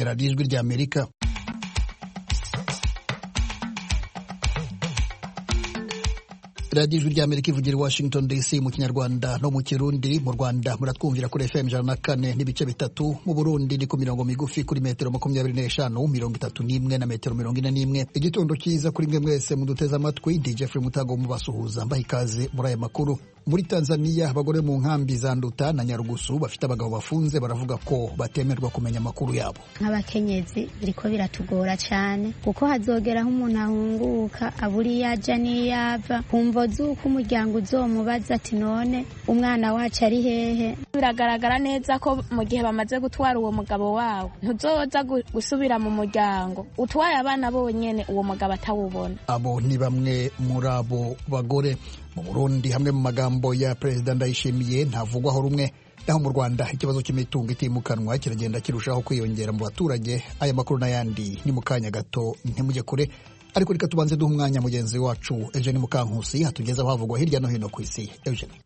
radiyo ijwi ry'amerika radiyo ijwi ry'amerika ivugira i washington dc mu kinyarwanda no mu kirundi mu rwanda muratwumvira kuri fm ijana na kane n'ibice bitatu mu burundi ni ku mirongo migufi kuri metero makumyabiri n'eshanu mirongo itatu n'imwe na metero mirongo ine n'imwe igitondo cyiza kuri mwe mwese muduteze amatwi ndi jeffrey mutago mubasuhuza mbaha ikaze muri aya makuru muri tanzania abagore mu nkambi za nduta na nyarugusu bafite abagabo bafunze baravuga ko batemerwa kumenya amakuru yabo nk'abakenyezi biriko biratugora cyane kuko hazogeraho umuntu ahunguka abura iyo ajya n'iyo ava kumva z'uko umuryango uzomubaza ati none umwana wacu ari hehe biragaragara neza ko mu gihe bamaze gutwara uwo mugabo wawe ntuzoza gusubira mu muryango utwaye abana bonyene uwo mugabo atawubona abo ni bamwe muri abo bagore mu burundi hamwe mu magambo ya perezida ndayishimiye ntavugwaho rumwe naho mu rwanda ikibazo cy'imitungo itimukanwa kiragenda kirushaho kwiyongera mu baturage aya makuru n'ayandi ni mu kanya gato ntimujye kure ariko reka tubanze duha umwanya mugenzi wacu eugene mukankusi hatugezaho havugwa hirya no hino ku isi eugene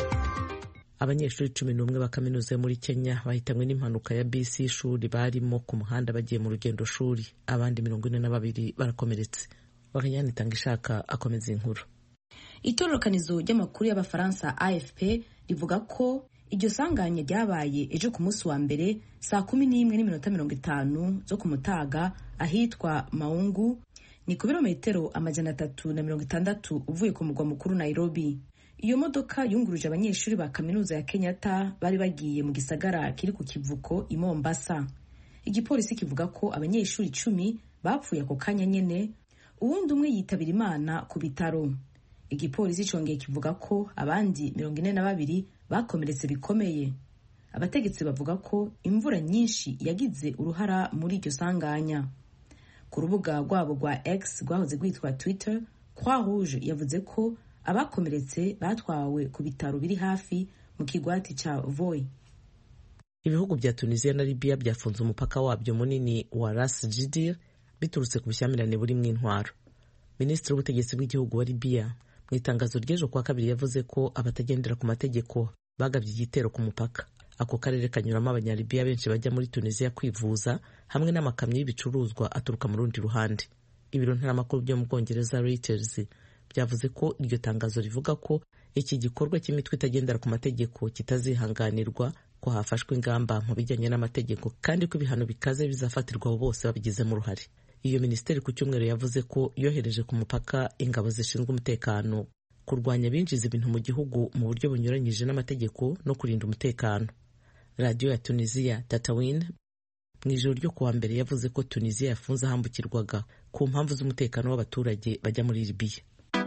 abanyeshuri cumi n'umwe ba kaminuza yo muri kenya bahitanywe n'impanuka ya bisi y'ishuri barimo ku muhanda bagiye mu rugendo shuri abandi mirongo ine na babiri barakomeretse wakanyana itanga ishaka akomeza inkuru itororokanizo ry'amakuru y'abafaransa afp rivuga ko iryo sanganya ryabaye ejo ku munsi wa mbere saa kumi n'imwe n'iminota mirongo itanu zo ku mutaga ahitwa maungu ni ku birometero amajana atatu na mirongo itandatu uvuye ku mugwa mukuru nairobi iyo modoka yunguruje abanyeshuri ba kaminuza ya kenyatta bari bagiye mu gisagara kiri ku kivuko i mombasa igipolisi kivuga ko abanyeshuri icumi bapfuye ako kanya nyene uwundi umwe yitabira imana ku bitaro igipolisi cyongeye kivuga ko abandi mirongo ine na babiri bakomeretse bikomeye abategetsi bavuga ko imvura nyinshi yagize uruhara muri iryo sanganya ku rubuga rwabo rwa x rwahoze rwitwa twitter croix rouge yavuze ko abakomeretse batwawe ku bitaro biri hafi mu kigwati cya voi ibihugu bya tunisiya na libiya byafunze umupaka wabyo munini wa ras jidir biturutse ku bushyamirane burimo intwaro minisitiri w'ubutegetsi bw'igihugu wa libiya mu itangazo ry'ejo kuwa kabiri yavuze ko abatagendera ku mategeko bagabye igitero ku mupaka ako karere kanyuramo abanyalibiya benshi bajya muri tunisiya kwivuza hamwe n'amakamyo y'ibicuruzwa aturuka mu rundi ruhande ibiro ntaramakuru byo mu bwongereza reuters byavuze ko iryo tangazo rivuga ko iki gikorwa cy'imitwe itagendera ku mategeko kitazihanganirwa ko hafashwe ingamba mu bijyanye n'amategeko kandi ko ibihano bikaze bizafatirwa abo bose babigizemo uruhare iyo minisiteri ku cyumweru yavuze ko yohereje ku mupaka ingabo zishinzwe umutekano kurwanya abinjiza ibintu mu gihugu mu buryo bunyuranyije n'amategeko no kurinda umutekano radiyo ya tunisiya tatawin mu ijoro ryo kuwa mbere yavuze ko tunisiya yafunze ahambukirwaga ku mpamvu z'umutekano w'abaturage bajya muri libiya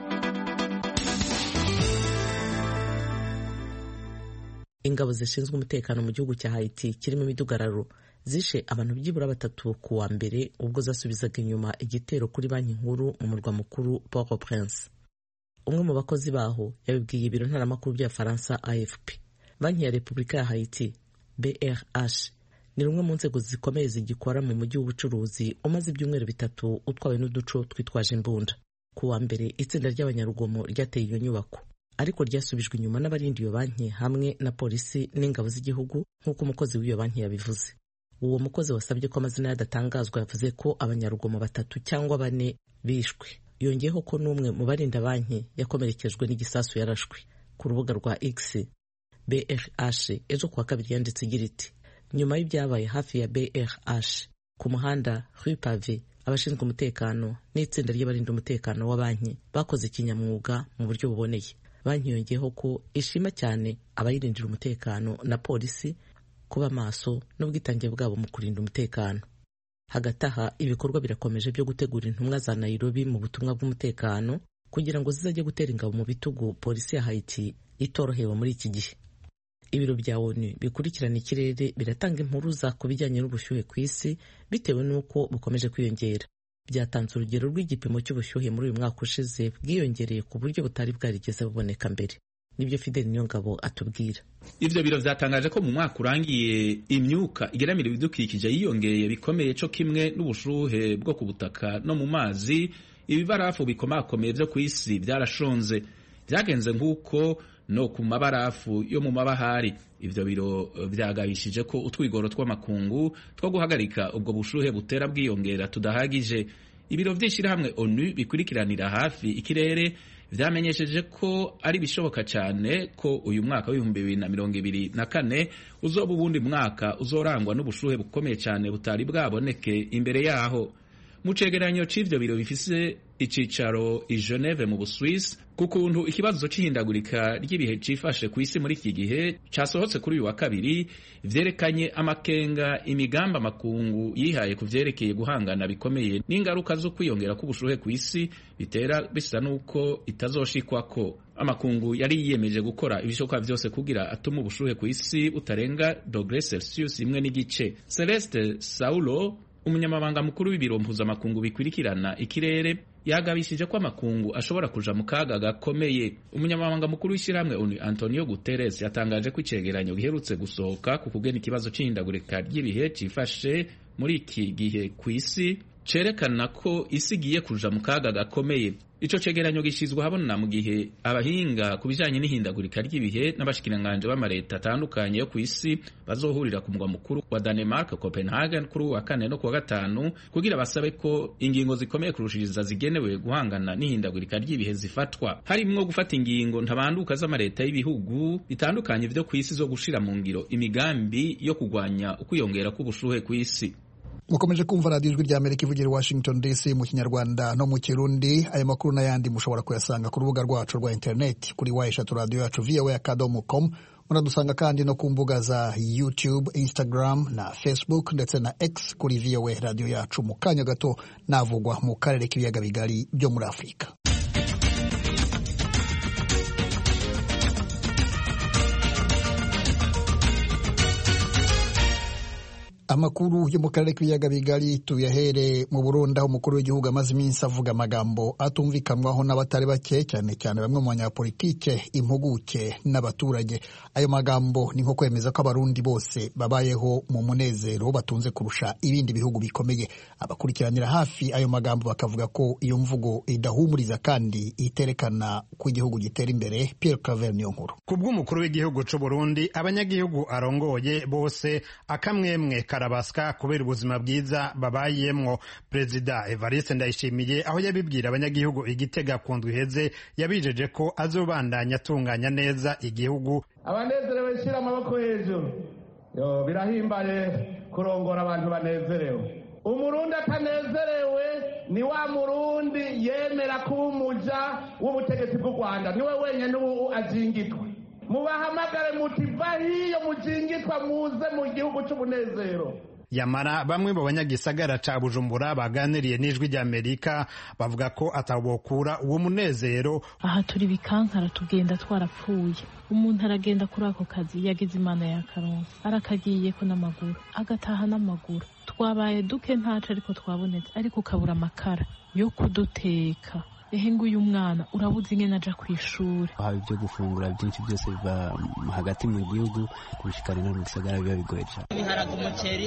ingabo zishinzwe umutekano mu gihugu cya haiti kirimo imidugararo zishe abantu byibura batatu ku wa mbere ubwo zasubizaga inyuma igitero kuri banki nkuru mu murwa mukuru port au prince umwe mu bakozi baho yabibwiye ibiro ntaramakuru by'abafaransa afp banki ya repubulika ya haiti brh ni rumwe mu nzego zikomeye zigikora mu mujyi w'ubucuruzi umaze ibyumweru bitatu utwawe n'uduco twitwaje imbunda ku wa mbere itsinda ry'abanyarugomo ryateye iyo nyubako ariko ryasubijwe inyuma n'abarinda iyo banki hamwe na polisi n'ingabo z'igihugu nk'uko umukozi w'iyo banki yabivuze uwo mukozi wasabye ko amazina yadatangazwa yavuze ko abanyarugomo batatu cyangwa bane bishwe yongeyeho ko n'umwe mu barinda banki yakomerekejwe n'igisasu yarashwe ku rubuga rwa x brh ejo kuwa kabiri yanditse igira iti nyuma y'ibyabaye hafi ya brh ku muhanda rue pave abashinzwe umutekano n'itsinda ry'abarinda umutekano wa banki bakoze ikinyamwuga mu buryo buboneye banki yongeyeho ko ishima cyane abayirindira umutekano na polisi kuba maso n'ubwitange bwabo mu kurinda umutekano hagati aha ibikorwa birakomeje byo gutegura intumwa za nairobi mu butumwa bw'umutekano kugira ngo zizajye gutera ingabo mu bitugu polisi ya haiti itorohewe muri iki gihe ibiro bya onu bikurikirana ikirere biratanga impuruza ku bijyanye n'ubushyuhe ku isi bitewe n'uko bukomeje kwiyongera byatanze urugero rw'igipimo cy'ubushyuhe muri uyu mwaka ushize bwiyongereye ku buryo butari bwarigeze buboneka mbere nibyo Fidel Niyongabo atubwira ivyo biro vyatangaje ko mu mwaka urangiye imyuka igeramira ibidukikije yiyongereye bikomeye co kimwe n'ubushuhe bwo ku butaka no mu mazi ibibarafu bikomakomeye vyo ku isi vyarashonze vyagenze nk'uko no ku mabarafu yo mu mabahari ivyo biro vyagabishije ko utwigoro tw'amakungu two guhagarika ubwo bushuhe butera bwiyongera tudahagije ibiro vy'ishirahamwe onu bikurikiranira hafi ikirere vyamenyesheje ko ari bishoboka cyane ko uyu mwaka w'ibihumbi bibiri na mirongo ibiri na kane uzoba ubundi mwaka uzorangwa n'ubushuhe bukomeye cyane butari bwaboneke imbere yaho mu cegeranyo c'ivyo biro bifise icicaro i Geneve mu Buswisi ku kuntu ikibazo c'ihindagurika ry'ibihe cifashe ku isi muri iki gihe casohotse kuri uyu wa kabiri vyerekanye amakenga imigambi amakungu yihaye ku vyerekeye guhangana bikomeye n'ingaruka zo kwiyongera k'ubushuhe ku isi bitera bisa n'uko itazoshikwako amakungu yari yiyemeje gukora ibishoboka vyose kugira atuma ubushuhe ku isi butarenga dogre celsius imwe n'igice celeste saulo umunyamabanga mukuru w'ibiro mpuzamakungu bikurikirana ikirere yagabishije ko amakungu ashobora kuja mu kaga gakomeye umunyamabanga mukuru w'ishyirahamwe onu antonio guterres yatangaje ko icegeranyo giherutse gusohoka ku kugena ikibazo c'ihindagurika ry'ibihe cifashe muri iki gihe ku isi cerekana ko isi igiye kuja mu kaga gakomeye ico cegeranyo gishizwe habona mu gihe abahinga ku bijanye n'ihindagurika ry'ibihe n'abashikiranganje b'amareta atandukanye yo ku isi bazohurira ku mugwa mukuru wa Denmark Copenhagen kuri uwa kane no kuwa gatanu kugira basabe ko ingingo zikomeye kurushiriza zigenewe guhangana n'ihindagurika ry'ibihe zifatwa harimwo gufata ingingo ntabanduka z'amareta y'ibihugu bitandukanye vyo ku isi zo gushira mu ngiro imigambi yo kugwanya ukwiyongera k'ubushuhe ku isi mukomeje kumva radiyo ijwi ry'amerika ivugira i washington dc mu kinyarwanda no mu kirundi ayo makuru n'ayandi mushobora kuyasanga ku rubuga rwacu rwa interineti kuri wa eshatu radiyo yacu voa akadomo com muradusanga kandi no ku mbuga za youtube instagram na facebook ndetse na x kuri voa radiyo yacu mu kanya gato navugwa mu karere k'ibiyaga bigari byo muri afurika amakuru yo mu karere k'ibiyaga bigari tuyahere mu burundi aho umukuru w'igihugu amaze iminsi avuga amagambo atumvikanwaho n'abatari bake cyane cyane bamwe mu banyapolitike impuguke n'abaturage ayo magambo ni nko kwemeza ko abarundi bose babayeho mu munezero batunze kurusha ibindi bihugu bikomeye abakurikiranira hafi ayo magambo bakavuga ko iyo mvugo idahumuriza kandi iterekana ko igihugu gitera imbere Pierre Claver niyo nkuru ku bw'umukuru w'igihugu c'u Burundi abanyagihugu arongoye bose akamwemwe karabaswa kubera ubuzima bwiza babayemwo perezida evariste ndayishimiye aho yabibwira abanyagihugu igitega ku ndwi iheze yabijeje ko azobandanya atunganya neza igihugu abanezerewe shyira amaboko hejuru yo birahimbaye kurongora abantu banezerewe umurundi atanezerewe ni wa murundi yemera kuba umuja w'ubutegetsi bw'u rwanda niwe wenyine ubu azingitwa mubahamagare muti va hiyo mujingitwa muze mu gihugu c'umunezero yamara bamwe mu banyagisagara ca bujumbura baganiriye n'ijwi ry'amerika bavuga ko atabokura uwo munezero aha turi bikankara tugenda twarapfuye umuntu aragenda kuri ako kazi yagize imana ya karonsi arakagiyeko n'amaguru agataha n'amaguru twabaye duke ntaco ariko twabonetse ariko ukabura amakara yo kuduteka ehe nguyu mwana urabuze ingene aja kw'ishuri haba ibyo gufungura byinshi byose biva hagati mu gihugu kubishikana no mu gisagara biba bigoye cyane ibiharage umuceri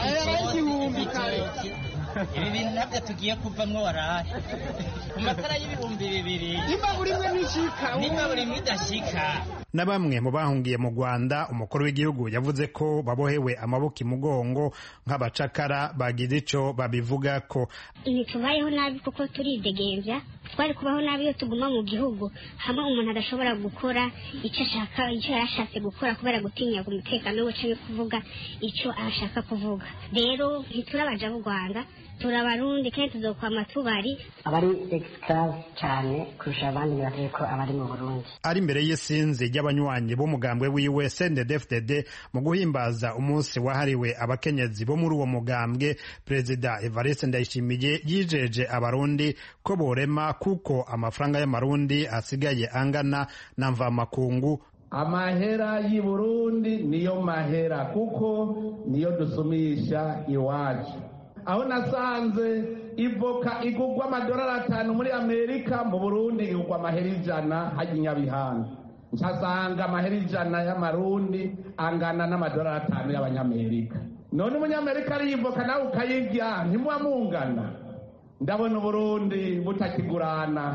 ibitoki ibi bintu nabyo tugiye kuvamwo warahe ku matara y'ibihumbi bibiri imbabura imwe ntishika n'imbabura imwe idashika na bamwe mu bahungiye mu rwanda umukuru w'igihugu yavuze ko babohewe amaboko imugongo nk'abacakara bagize ico babivuga ko ntitubayeho nabi kuko turidegembya twari kubaho nabi iyo tuguma mu gihugu hamwe umuntu adashobora gukora icyo ashaka icyo yashatse gukora kubera gutinya umutekano we canke kuvuga icyo ashaka kuvuga rero ntiturabaja b'u rwanda turabarundi kandi tuzokwama tubari abari exclave cyane kurusha abandi bibateye ko abari mu burundi ari imbere y'isinzi ry'abanywanyi b'umugambwe wiwe sndfdd mu guhimbaza umunsi wahariwe abakenyezi bo muri uwo mugambwe perezida evariste ndayishimiye yijeje abarundi ko borema kuko amafaranga y'amarundi asigaye angana na mvamakungu amahera y'i burundi niyo mahera kuko niyo dusumisha iwacu aho nasanze ivoka igurwa amadolari atanu muri amerika mu burundi igurwa amahera ijana hajya inyabihanga nsasanga amahera ijana y'amarundi angana n'amadolari atanu y'abanyamerika none umunyamerika ariye ivoka nawe ukayirya ntimuba mungana ndabona uburundi butakigurana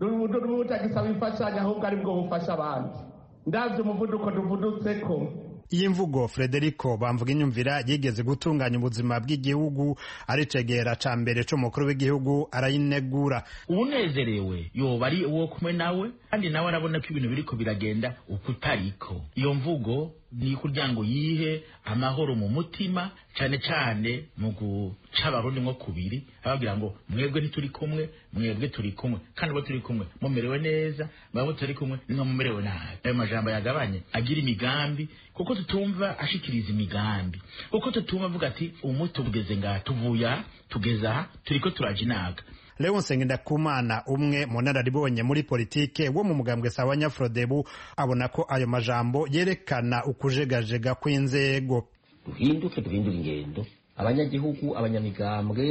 rutagisaba imfashanyo ahubwo ari bwo bufasha abandi ndabyo umuvuduko duvudutseko iyi mvugo frederico bamvuga inyumvira yigeze gutunganya ubuzima bw'igihugu ari cegera ca mbere c'umukuru w'igihugu arayinegura unezerewe yoba ari uwo kumwe nawe kandi nawe arabona ko ibintu biriko biragenda uko utariko iyo mvugo ni kugira ngo yihe amahoro mu mutima cyane cyane mu guca abarundi nko kubiri ababwira ngo mwebwe ntituri kumwe mwebwe turi kumwe kandi abo turi kumwe mumerewe neza mwebwe turi kumwe nimwe mumerewe nabi ayo majambo yagabanye agira imigambi kuko tutumva ashikiriza imigambi kuko tutumva avuga ati umuti tugeze ngaha tuvuye aha tugeze aha turiko turaja inaga Leonce Ngendakumana umwe mu nararibonye muri politike wo mu mugambwe sawa Nyafrodebu abona ko ayo majambo yerekana ukujegajega kw'inzego duhinduke duhindura ingendo abanyagihugu abanyamigambwe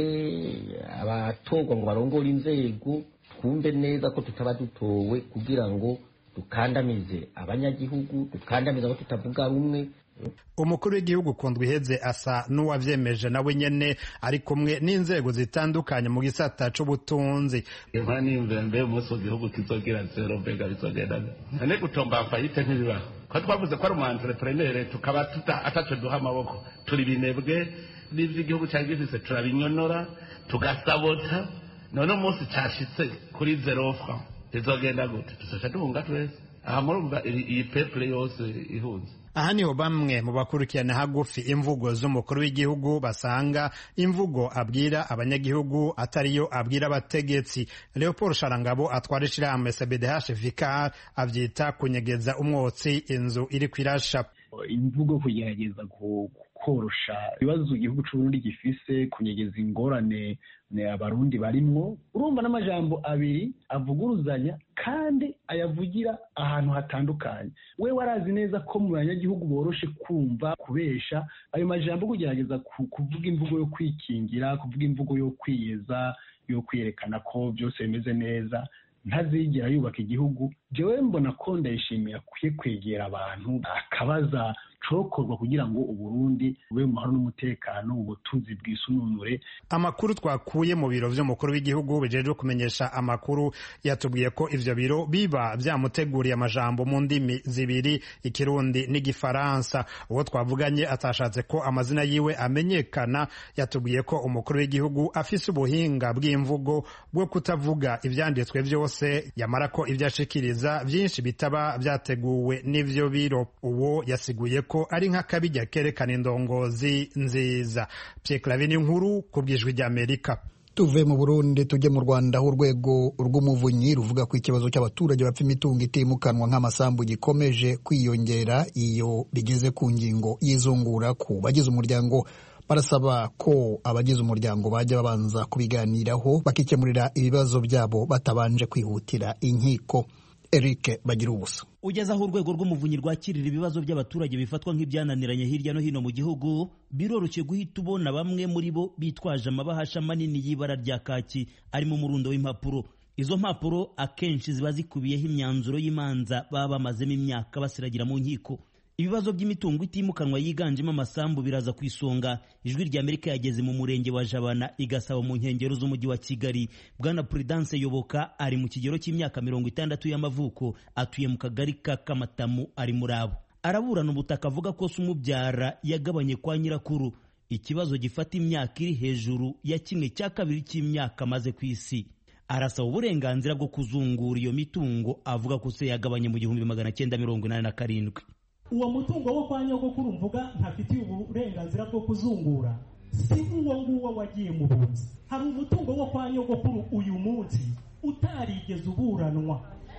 abatorwa ngo barongore inzego twumve neza ko tutaba dutowe kugira ngo dukandamize abanyagihugu dukandamize abo tutavuga rumwe umukuru w'igihugu kundwa iheze asa n'uwavyemeje nawe nyene ari kumwe n'inzego zitandukanye mu gisata c'ubutunzi impa nimve mbe umunsi w'igihugu kizogira zero mbega bizogenda nane gutomba fayite ntibibaho ko twavuze ko ari umu entrepreneur tukaba tuta ataco duha amaboko turi binebwe n'ivy'igihugu cari gifise turabinyonora tugasabota none umunsi cashitse kuri zero franc bizogenda gute tuzoca duhunga twese aha murumva iyi peuple yose ihunze aha niho bamwe mu bakurikirana hagufi imvugo z'umukuru w'igihugu basanga imvugo abwira abanyagihugu atariyo abwira abategetsi leopold sharangabo atwara ishirahamwe cbdh vicar avyita kunyegeza umwotsi inzu iri kwirasha imvugo kugerageza korosha ibibazo igihugu c'uburundi gifise kunyegeza ingorane abarundi barimwo urumva n'amajambo abiri avuguruzanya kandi ayavugira ahantu hatandukanye we warazi neza ko mu banyagihugu boroshe kumva kubesha ayo majambo kugerageza kuvuga imvugo yo kwikingira kuvuga imvugo yo kwiyeza yo kwiyerekana ko byose bimeze neza ntazigera yubaka igihugu jewe mbona ko ndayishimiye akwiye kwegera abantu akabaza cokorwa kugira ngo uburundi bube mu mahoro n'umutekano ubutunzi bwisununure amakuru twakuye mu biro vy'umukuru w'igihugu bijejwe kumenyesha amakuru yatubwiye ko ivyo biro biba vyamuteguriye amajambo mu ndimi zibiri ikirundi n'igifaransa uwo twavuganye atashatse ko amazina yiwe amenyekana yatubwiye ko umukuru w'igihugu afise ubuhinga bw'imvugo bwo kutavuga ivyanditswe vyose yamara ko ivyo ashikiriza vyinshi bitaba vyateguwe n'ivyo biro uwo yasiguye ko ari nk'akabijya kerekana indongozi nziza Pierre nkuru ku bwijwi ry'Amerika tuve mu burundi tujye mu rwanda aho urwego rw'umuvunyi ruvuga ko ikibazo cy'abaturage bapfa imitungo itimukanwa nk'amasambu gikomeje kwiyongera iyo bigeze ku ngingo y'izungura ku bagize umuryango barasaba ko abagize umuryango bajya babanza kubiganiraho bakikemurira ibibazo byabo batabanje kwihutira inkiko Eric bagira ubusa ugeze aho urwego rw'umuvunyi rwakirira ibibazo by'abaturage bifatwa nk'ibyananiranye hirya no hino mu gihugu biroroshye guhita ubona bamwe muri bo bitwaje amabahasha manini y'ibara rya kaki arimo umurundo w'impapuro izo mpapuro akenshi ziba zikubiyeho imyanzuro y'imanza baba bamazemo imyaka basiragira mu nkiko ibibazo by'imitungo itimukanwa yiganjemo amasambu biraza ku isonga ijwi rya amerika yageze mu murenge wa jabana igasaba mu nkengero z'umujyi wa kigali bwana prudence yoboka ari mu kigero cy'imyaka mirongo itandatu y'amavuko atuye mu kagari ka kamatamu ari muri abo araburana ubutaka avuga ko se umubyara yagabanye kwa nyirakuru ikibazo gifata imyaka iri hejuru ya kimwe cya kabiri cy'imyaka amaze ku isi arasaba uburenganzira bwo kuzungura iyo mitungo avuga ko se yagabanye mu gihumbi magana cyenda mirongo inani na karindwi uwo mutungo wo kwa nyogokuru mvuga ntafitiye uburenganzira bwo kuzungura si uwo nguwo wagiye mu bunzi hari umutungo wo kwa nyogokuru uyu munsi utarigeze uburanwa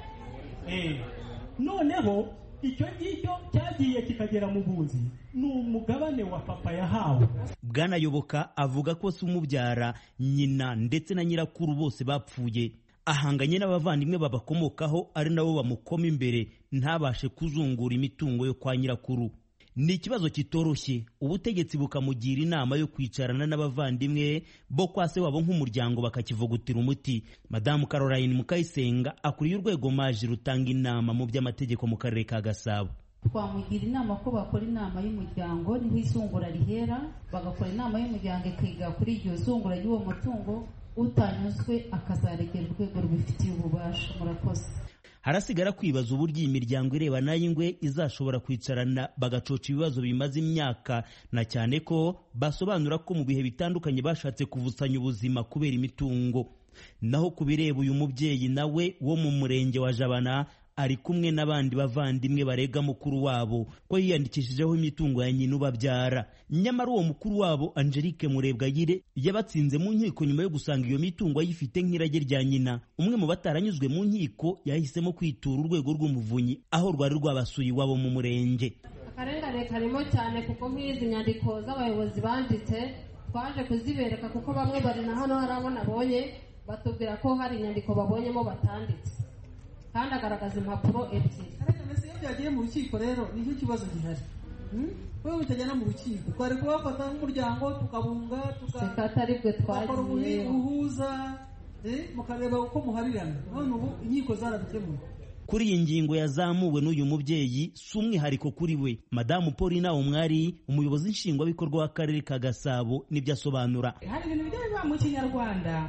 noneho icyo ngicyo cyagiye kikagera mu bunzi ni umugabane wa papa yahawe bwanayoboka avuga ko se umubyara nyina ndetse na nyirakuru bose bapfuye ahanganye n'abavandimwe babakomokaho ari nabo bamukoma imbere ntabashe kuzungura imitungo yo kwa nyirakuru ni ikibazo kitoroshye ubutegetsi bukamugira inama yo kwicarana n'abavandimwe bo kwa se wabo nk'umuryango bakakivugutira umuti madamu caroline mukayisenga akuriye urwego maji rutanga inama mu by'amategeko mu karere ka gasabo twamugira inama ko bakora inama y'umuryango niho izungura rihera bagakora inama y'umuryango ikiga kuri iryo zungura ry'uwo mutungo utanyuzwe akazaregera urwego rubifitiye ububasha bwacu murakoze harasigara kwibaza uburyo iyi miryango irebana y'ingwe izashobora kwicarana bagacoca ibibazo bimaze imyaka na cyane ko basobanura ko mu bihe bitandukanye bashatse kuvusanya ubuzima kubera imitungo naho ku bireba uyu mubyeyi nawe wo mu murenge wa jabana ari kumwe n'abandi bavandimwe barega mukuru wabo ko yiyandikishijeho imitungo ya nyina ubabyara nyamara uwo mukuru wabo angelique murebwayire yabatsinze mu nkiko nyuma yo gusanga iyo mitungo ayifite nk'irage rya nyina umwe mu bataranyuzwe mu nkiko yahisemo kwitura urwego rw'umuvunyi aho rwari rwabasuye iwabo mu murenge akarengane karimo cyane kuko nk'izi nyandiko z'abayobozi banditse twaje kuzibereka kuko bamwe bari na hano hari abo nabonye batubwira ko hari inyandiko babonyemo batanditse kandi agaragaza impapuro ebyiri iyo byagiye mu rukiko rero nicyo kibazo gihari wowe utajyana mu rukiko twari kubafata nk'umuryango tukabunga tukakora ubuhuza mukareba uko muharirana none ubu inkiko zarabikemuye kuri iyi ngingo yazamuwe n'uyu mubyeyi si umwihariko kuri we madamu paulina umwari umuyobozi nshingwabikorwa w'akarere ka gasabo nibyo asobanura hari ibintu bijya biba mu kinyarwanda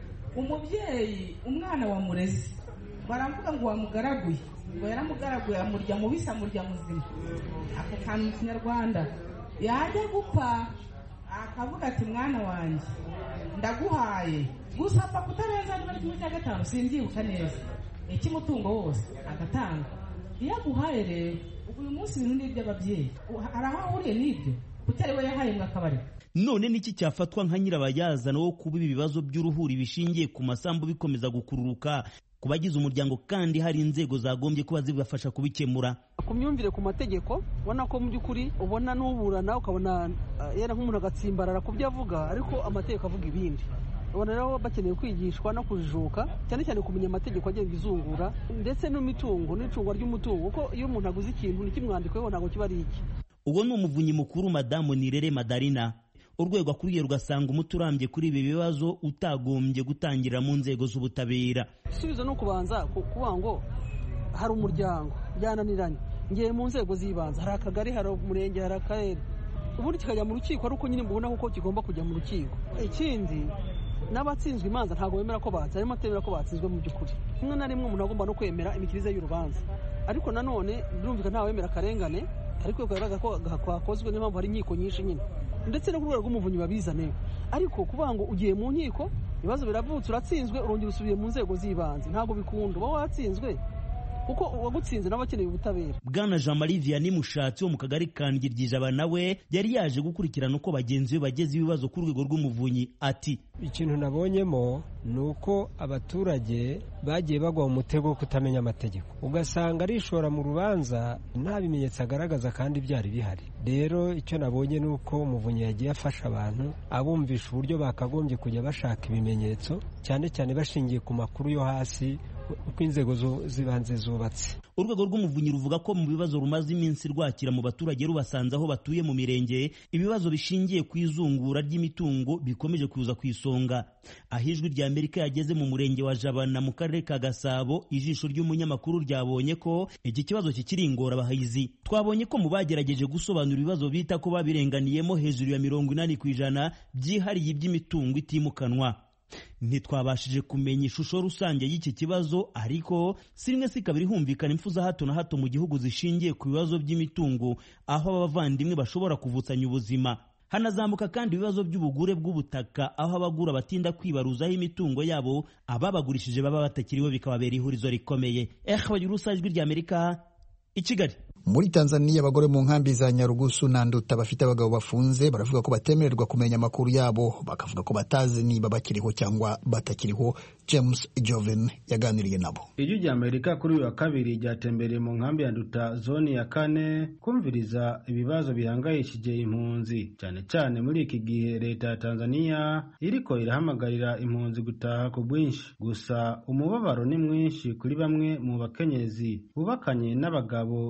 umubyeyi umwana wamureze baravuga ngo wamugaraguye ngo yaramugaraguye amurya mubisi amurya muzima ako kantu mu kinyarwanda yajya gupfa akavuga ati mwana wanjye ndaguhaye gusa apfa kutarenza niba kimwe cya gatanu simbyibuka neza icy'umutungo wose agatanga iyo aguhaye rero ubu uyu munsi ibintu ni iby'ababyeyi hari aho ahuriye n'ibyo kutari we yahaye ngo akabareka none niki cyafatwa nka nyirabayazana wo kuba ibi bibazo by'uruhuri bishingiye ku masambu bikomeza gukururuka ku bagize umuryango kandi hari inzego zagombye kuba zibafasha kubikemura ku myumvire ku mategeko ubona ko mu by'ukuri ubona n'uburana ukabona yera nk'umuntu agatsimbarara ku byo avuga ariko amategeko avuga ibindi ubona rero bakeneye kwigishwa no kujijuka cyane cyane kumenya amategeko agenga izungura ndetse n'imitungo n'icungwa ry'umutungo kuko iyo umuntu aguze ikintu ntikimwandikweho ntabwo kiba ari iki uwo ni umuvunyi mukuru madamu nirere madarina urwego akuriye rugasanga umuti urambye kuri ibi bibazo utagombye gutangirira mu nzego z'ubutabera igisubizo ni ukubanza kuvuga ngo hari umuryango byananiranye ngiye mu nzego z'ibanze hari akagari hari umurenge hari akarere ubundi kikajya mu rukiko ari uko nyine mbona ko kigomba kujya mu rukiko ikindi n'abatsinzwe imanza ntabwo bemera ko batsinzwe harimo atemera ko batsinzwe mu by'ukuri rimwe na rimwe umuntu agomba no kwemera imikirize y'urubanza ariko nanone birumvikana ntawemera akarengane ariko bigaragara ko hakozwe niyo mpamvu hari inkiko nyinshi nyine ndetse no ku rwego rw'umuvunyi babizane ariko kuvuga ngo ugiye mu nkiko ibibazo biravutse uratsinzwe urongera usubiye mu nzego z'ibanze ntabwo bikunda uba watsinzwe kuko uwagutsinze nawe akeneye ubutabera bwana jean marie vianney mushatsi wo mu kagari ka ngiryiijaba nawe yari yaje gukurikirana uko bagenzi be bageze ibibazo ku rwego rw'umuvunyi ati ikintu nabonyemo ni uko abaturage bagiye bagwa mu mutego wo kutamenya amategeko ugasanga arishora mu rubanza nta bimenyetso agaragaza kandi byari bihari rero icyo nabonye ni uko umuvunyi yagiye afasha abantu abumvisha uburyo bakagombye kujya bashaka ibimenyetso cyane cyane bashingiye ku makuru yo hasi uko inzego z'ibanze zubatse urwego rw'umuvunyi ruvuga ko mu bibazo rumaze iminsi rwakira mu baturage rubasanze aho batuye mu mirenge ibibazo bishingiye ku izungura ry'imitungo bikomeje kuza ku isonga aho ijwi rya amerika yageze mu murenge wa jabana mu karere ka gasabo ijisho ry'umunyamakuru ryabonye ko iki kibazo kikiri ingorabahizi twabonye ko mu bagerageje gusobanura ibibazo bita ko babirenganiyemo hejuru ya mirongo inani ku ijana byihariye iby'imitungo itimukanwa ntitwabashije kumenya ishusho rusange y'iki kibazo ariko si rimwe si kabiri humvikana impfu za hato na hato mu gihugu zishingiye ku bibazo by'imitungo aho abavandimwe bashobora kuvutsanya ubuzima hanazamuka kandi ibibazo by'ubugure bw'ubutaka aho abagura batinda kwibaruzaho imitungo yabo ababagurishije baba batakiriho bikababera ihurizo rikomeye eh bagira ijwi rya amerika i kigali muri tanzania abagore mu nkambi za nyarugusu na nduta bafite abagabo bafunze baravuga ko batemererwa kumenya amakuru yabo bakavuga ko batazi niba bakiriho cyangwa batakiriho james joven yaganiriye nabo ijwi rya amerika kuri uyu wa kabiri ryatembereye mu nkambi ya nduta zone ya kane kumviriza ibibazo bihangayishije impunzi cyane cyane muri iki gihe leta ya tanzania iriko irahamagarira impunzi gutaha ku bwinshi gusa umubabaro ni mwinshi kuri bamwe mu bakenyezi bubakanye n'abagabo batawe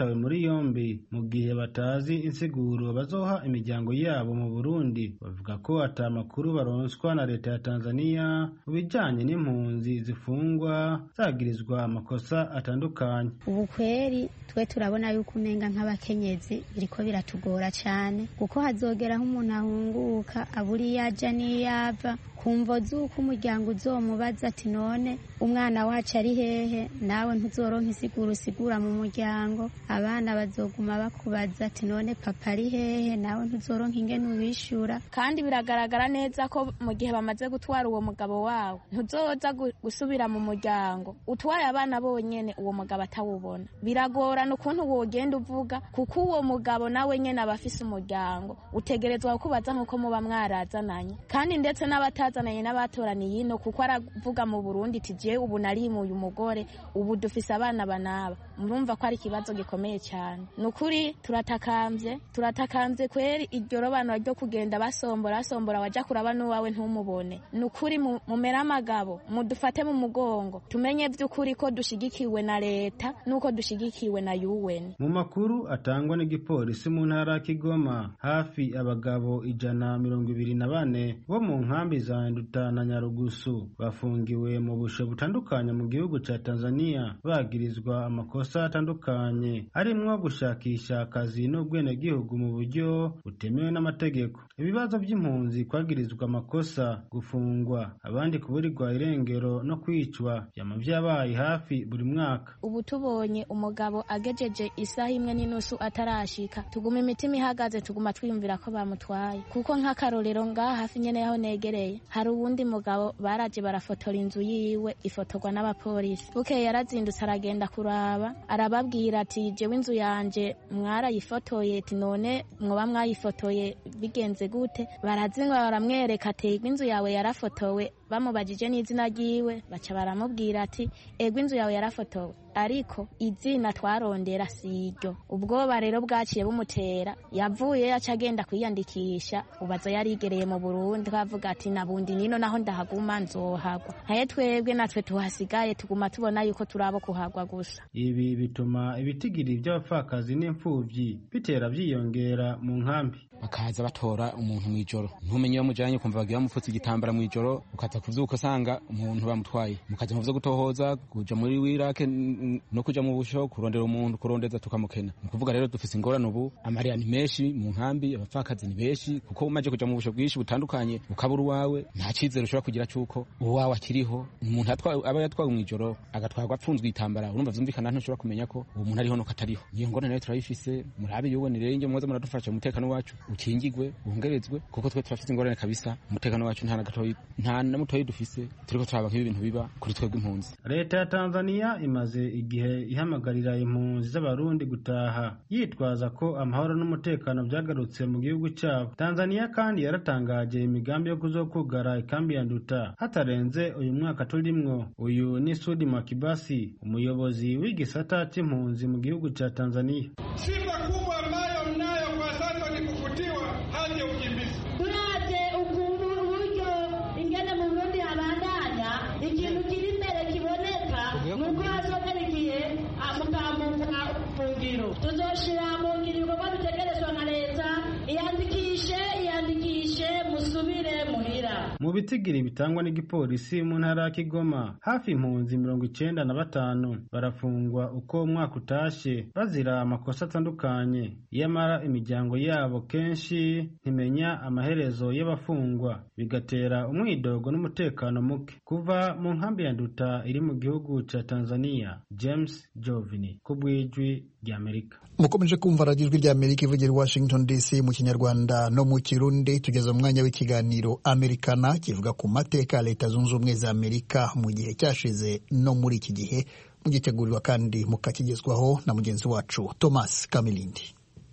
batawe muri yombi mu gihe batazi insiguro bazoha imiryango yabo mu burundi bavuga ko ata makuru baronswa na leta ya tanzania mu bijanye n'impunzi zifungwa zagirizwa amakosa atandukanye ubu kweri twe turabona yuko umenga nk'abakenyezi biriko biratugora cyane kuko hazogeraho umuntu ahunguka abura iyo aja n'iyo ava kumva z'uko umuryango uzomubaza ati none umwana wacu ari hehe nawe ntuzoronka isigura usigura mu muryango abana bazoguma bakubaza ati none papa ari hehe nawe ntuzoronka ingene ubishura kandi biragaragara neza ko mu gihe bamaze gutwara uwo mugabo wawe ntuzoza gusubira mu muryango utwaye abana bonyene uwo mugabo atawubona biragorana ukuntu wogenda uvuga kuko uwo mugabo nawe nyene aba afise umuryango utegerezwa kukubaza nk'uko muba mwarazananye kandi ndetse n'abata yazananye n'abatoraniye ino kuko aravuga mu Burundi iti je ubu narimuye umugore ubu dufise abana banaba murumva ko ari ikibazo gikomeye cyane nukuri turatakambye turatakambye kweri iryo robanura ryo kugenda basombora basombora waja kuraba n'uwawe ntumubone nukuri mumera amagabo mudufate mu mugongo tumenye vy'ukuri ko dushigikiwe na leta nuko dushigikiwe na UN mu makuru atangwa n'igipolisi mu ntara ya Kigoma hafi abagabo ijana mirongo ibiri na bane bo mu nkambi za Nduta na Nyarugusu bafungiwe mu bushe butandukanye mu gihugu ca Tanzania bagirizwa amakosa atandukanye arimwo gushakisha akazi n'ubwenegihugu mu buryo butemewe n'amategeko ibibazo by'impunzi kwagirizwa amakosa gufungwa abandi kuburirwa irengero no kwicwa vyama vyabaye hafi buri mwaka ubu tubonye umugabo agejeje isaha imwe n'inusu atarashika tuguma imitima ihagaze tuguma twiyumvira ko bamutwaye kuko nk'akarorero ngaha hafi nyene yaho negereye hari uwundi mugabo baraje barafotora inzu yiwe ifotorwa n'abapolisi bukeye yarazindutse aragenda kuraba arababwira ati jewe inzu yanje mwarayifotoye ati none mwoba mwayifotoye bigenze gute barazinga baramwereka ati inzu yawe yarafotowe bamubajije n'izina ryiwe baca baramubwira ati ego inzu yawe yarafotowe ariko izina twarondera si iryo ubwoba rero bwaciye bumutera yavuye aca agenda kwiyandikisha ubaza yarigereye mu burundi twavuga ati nabundi nino naho ndahaguma nzohagwa nkaye twebwe natwe tuhasigaye tuguma tubona yuko turabo kuhagwa gusa ibi bituma ibitigiri by'abapfakazi n'imfuvyi bitera vyiyongera mu nkambi bakaza batora umuntu mw'ijoro ntumenye iyo mujanye ukumva bagira bamupfutse igitambara mw'ijoro ukaza kuvyuka usanga umuntu bamutwaye mukaja mu vyo gutohoza kuja muri wirake no kuja mu busho kurondera umuntu kurondeza tukamukena ni ukuvuga rero dufise ingorane ubu amariya ni menshi mu nkambi abapfakazi ni benshi kuko umaze kuja mu busho bwinshi butandukanye ukabura uwawe nta cizere ushobora kugira cuko uwawe akiriho umuntu aba yatwawe mw'ijoro agatwarwa apfunzwe igitambara urumva vyumvikana ntushobora kumenya ko uwo muntu ariho nuko atariho niyo ngorane rero turayifise murabe yubone rero inge mwoza muradufasha umutekano wacu ukingigwe wongerezwe kuko twe turafite ingorane kabisa umutekano wacu nta na gatoyi nta na mutoyi dufise turiko turaba nk'ibi bintu biba kuri twebwe impunzi leta ya tanzania imaze igihe ihamagarira impunzi z'abarundi gutaha yitwaza ko amahoro n'umutekano vyagarutse mu gihugu cyabo tanzania kandi yaratangaje imigambi yo kuzokugara ikambi ya nduta hatarenze uyu mwaka turimwo uyu ni sudi makibasi umuyobozi w'igisata c'impunzi mu gihugu ca tanzania shida kubwa ambayo mnayo kwa sasa ni kufutiwa hadi ya ukimbizi turavye ukuntu uburyo ingene mu burundi habandanya ikintu kiri imbere kiboneka nuko hazogera igihe mutambuka fungiro tuzoshira mu ngiro ibikorwa bitegerezwa na leta iyandikishe iyandikishe musubire muhira mu bitigiri bitangwa n'igipolisi mu ntara ya kigoma hafi impunzi mirongo icenda na batanu barafungwa uko umwaka utashe bazira amakosa atandukanye iyamara imiryango yabo kenshi ntimenya amaherezo y'abafungwa bigatera umwidogo n'umutekano muke kuva mu nkambi ya nduta iri mu gihugu ca tanzania james jovini ku bw'ijwi ry'amerika mukomeje kumva radiyo ijwi ry'amerika ivugira i washington dc mu kinyarwanda no mu kirundi tugeze mu mwanya w'ikiganiro amerikana kivuga ku mateka ya leta zunze ubumwe za amerika mu gihe cyashize no muri iki gihe mugitegurirwa kandi mukakigezwaho na mugenzi wacu thomas kamilindi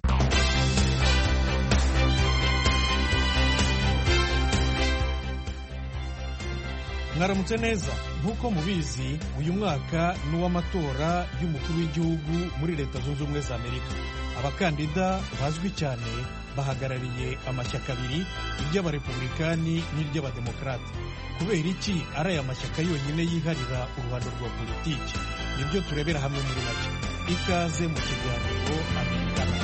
mwaramutse neza nk'uko mubizi uyu mwaka ni uw'amatora y'umukuru w'igihugu muri leta zunze ubumwe za amerika abakandida bazwi cyane bahagarariye amashyaka abiri iry'abarepublikani n'iry'abademokarate kubera iki ari aya mashyaka yonyine yiharira uruhando rwa politiki nibyo turebera hamwe muri make ikaze mu kiganiro amerikana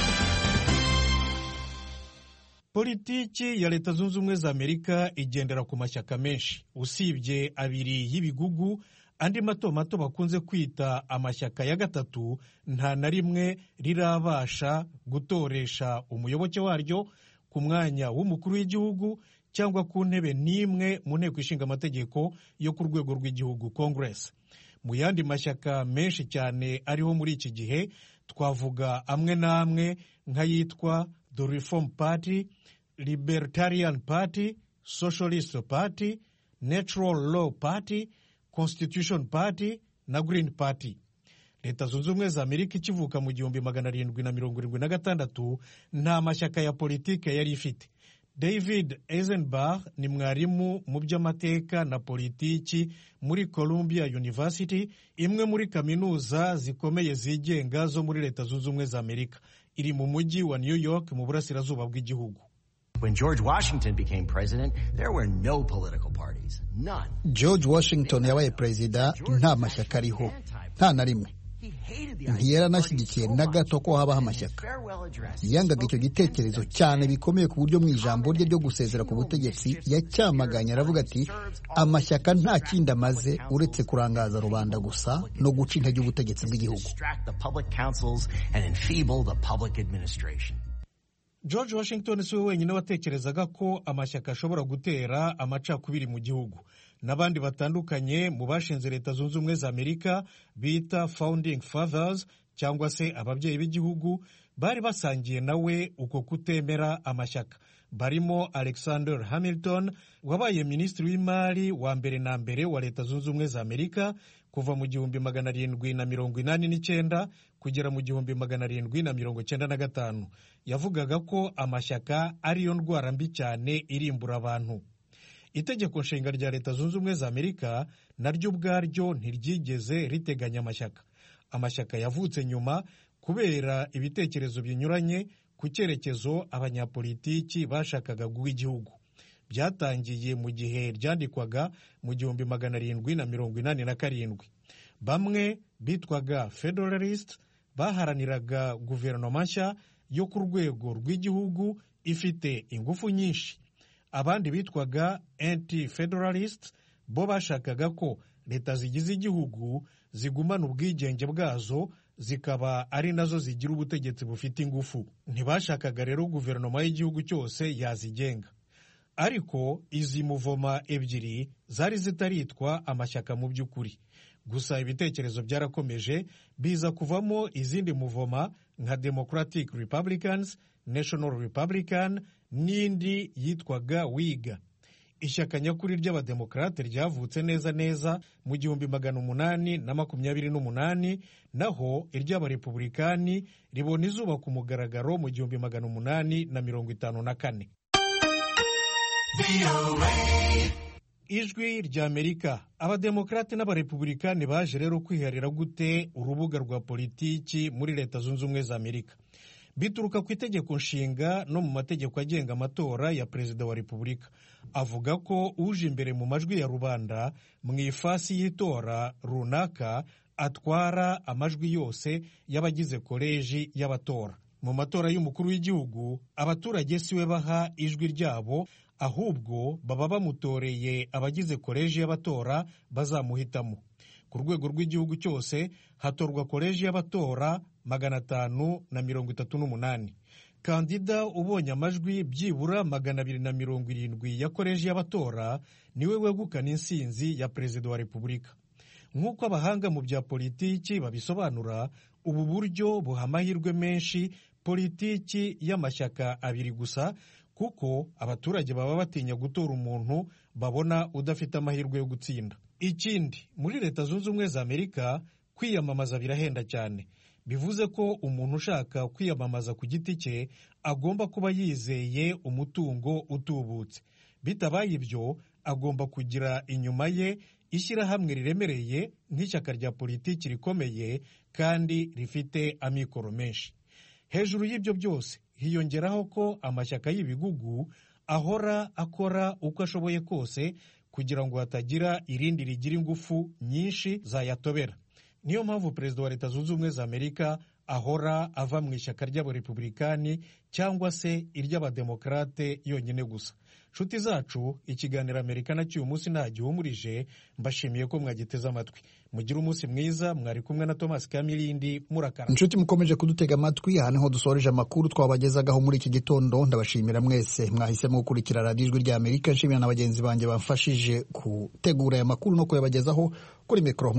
politiki ya leta zunze ubumwe za amerika igendera ku mashyaka menshi usibye abiri y'ibigugu andi mato mato bakunze kwita amashyaka ya gatatu nta na rimwe rirabasha gutoresha umuyoboke waryo ku mwanya w'umukuru w'igihugu cyangwa ku ntebe n'imwe mu nteko ishinga amategeko yo ku rwego rw'igihugu congress mu yandi mashyaka menshi cyane ariho muri iki gihe twavuga amwe n'amwe nk'ayitwa the reform party libertarian party socialist party natural law party constitution party na green party leta zunze ubumwe za amerika ikivuka mu gihumbi magana arindwi na mirongo irindwi na gatandatu nta mashyaka ya politike yari ifite david eisenbach ni mwarimu mu by'amashyaka na politiki muri columbia university imwe muri kaminuza zikomeye zigenga zo muri leta zunze ubumwe za amerika iri mu mujyi wa new york mu burasirazuba bw'igihugu When George Washington became president, there were no political parties. None. george washington yabaye perezida nta mashyaka ariho nta na rimwe ntiyaranashyigikiye na gato ko habaho amashyaka yangaga icyo gitekerezo cyane bikomeye ku buryo mu ijambo rye ryo gusezera ku butegetsi yacyamaganye aravuga ati amashyaka nta kindi amaze uretse kurangaza rubanda gusa no guca intege ubutegetsi bw'igihugu Distract the public councils and enfeeble the public administration. george washington si we wenyine watekerezaga ko amashyaka ashobora gutera amacakubiri mu gihugu n'abandi batandukanye mu bashinze leta zunze ubumwe za amerika bita founding fathers cyangwa se ababyeyi b'igihugu bari basangiye nawe uko kutemera amashyaka barimo alexander hamilton wabaye minisitiri w'imari wa mbere na mbere wa leta zunze ubumwe za amerika kuva mu gihumbi magana arindwi na mirongo inani n'icyenda kugera mu gihumbi magana arindwi na mirongo cyenda na gatanu yavugaga ko amashyaka ariyo ndwara mbi cyane irimbura abantu itegeko nshinga rya leta zunze ubumwe za amerika naryo ubwaryo ntiryigeze riteganya amashyaka amashyaka yavutse nyuma kubera ibitekerezo binyuranye ku cyerekezo abanyapolitiki bashakaga guha igihugu byatangiye mu gihe ryandikwaga mu gihumbi magana arindwi na mirongo inani na karindwi bamwe bitwaga federalist baharaniraga guverinoma nshya yo ku rwego rw'igihugu ifite ingufu nyinshi abandi bitwaga anti federalist bo bashakaga ko leta zigize igihugu zigumana ubwigenge bwazo zikaba ari nazo zigira ubutegetsi bufite ingufu ntibashakaga rero guverinoma y'igihugu cyose yazigenga ariko izi muvoma ebyiri zari zitaritwa amashyaka mu by'ukuri gusa ibitekerezo byarakomeje biza kuvamo izindi muvoma nka democratic republicans national republican n'indi yitwaga wiga ishyaka nyakuri ry'abademokarate ryavutse neza neza mu gihumbi magana umunani na makumyabiri n'umunani naho iry'abarepubulikani ribona izuba ku mugaragaro mu gihumbi magana umunani na mirongo itanu na kane ijwi rya amerika abademokarate n'abarepubulikani baje rero kwiharira gute urubuga rwa politiki muri leta zunze ubumwe za amerika bituruka ku itegeko nshinga no mu mategeko agenga amatora ya perezida wa repubulika avuga ko uje imbere mu majwi ya rubanda mu ifasi y'itora runaka atwara amajwi yose y'abagize koleji y'abatora mu matora y'umukuru w'igihugu abaturage si we baha ijwi ryabo ahubwo baba bamutoreye abagize koleji y'abatora bazamuhitamo ku rwego rw'igihugu cyose hatorwa koleji y'abatora magana atanu na mirongo itatu n'umunani kandida ubonye amajwi byibura magana abiri na mirongo irindwi ya koleji y'abatora niwe wegukana insinzi ya perezida wa repubulika nk'uko abahanga mu bya politiki babisobanura ubu buryo buha amahirwe menshi politiki y'amashyaka abiri gusa kuko abaturage baba batinya gutora umuntu babona udafite amahirwe yo gutsinda ikindi muri leta zunze ubumwe za amerika kwiyamamaza birahenda cyane bivuze ko umuntu ushaka kwiyamamaza ku giti cye agomba kuba yizeye umutungo utubutse bitabaye ibyo agomba kugira inyuma ye ishyirahamwe riremereye nk'ishyaka rya politiki rikomeye kandi rifite amikoro menshi hejuru y'ibyo byose hiyongeraho ko amashyaka y'ibigugu ahora akora uko ashoboye kose kugira ngo hatagira irindi rigira ingufu nyinshi zayatobera niyo mpamvu perezida wa leta zunze ubumwe za amerika ahora ava mu ishyaka ry'abarepublikani cyangwa se iry'abademokarate yonyine gusa nshuti zacu ikiganiro amerika na cy'uyu munsi nta gihumurije mbashimiye ko mwagiteze amatwi mugire umunsi mwiza mwari kumwe na thomas kamilindi murakara inshuti mukomeje kudutega amatwi aha niho dusoreje amakuru twabagezagaho muri iki gitondo ndabashimira mwese mwahisemo gukurikira radiyo ijwi rya amerika nshimira na bagenzi banjye bamfashije gutegura aya makuru no kuyabagezaho kuri mikoro